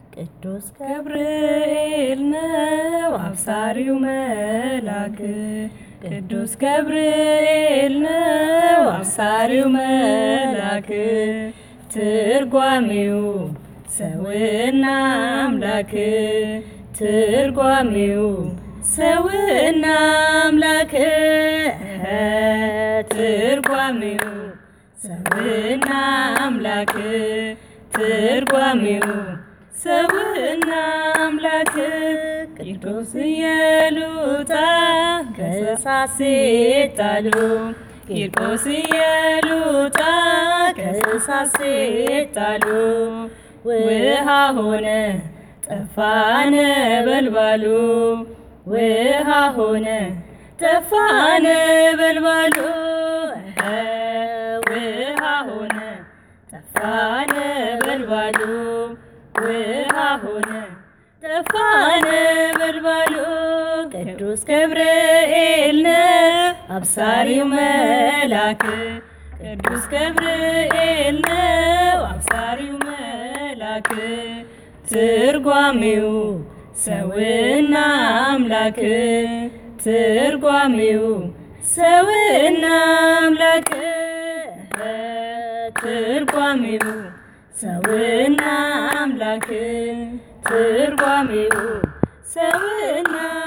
ቅዱስ ገብርኤል ነው አብሳሪው መልአክ ቅዱስ ገብርኤል ነው አብሳሪው መልአክ ትርጓሜው ሰውና አምላክ ትርጓሜው ሰውና አምላክ ትርጓሜው ሰውና አምላክ ትርጓሜው ሰውና አምላክ ቅዱስ ኢየሉጣ ከእሳት ሲጣሉ ቂርቆስ ኢየሉጣ ከእሳት ሲጣሉ ውሃ ሆነ ጠፋ ነበልባሉ ውሃ ሆነ ጠፋ ነበልባሉ ውሃ ሆነ ጠፋ ነበልባሉ ውሃ ሆነ ጠፋ ነበልባሉ ቅዱስ ገብርኤል ነው አብሳሪው መልአክ ቅዱስ ገብርኤል ነው አብሳሪው መልአክ ትርጓሜው ሰውና አምላክ ትርጓሜው ሰውና አምላክ ትርጓሜው ሰውና አምላክ ትርጓሜው ሰውና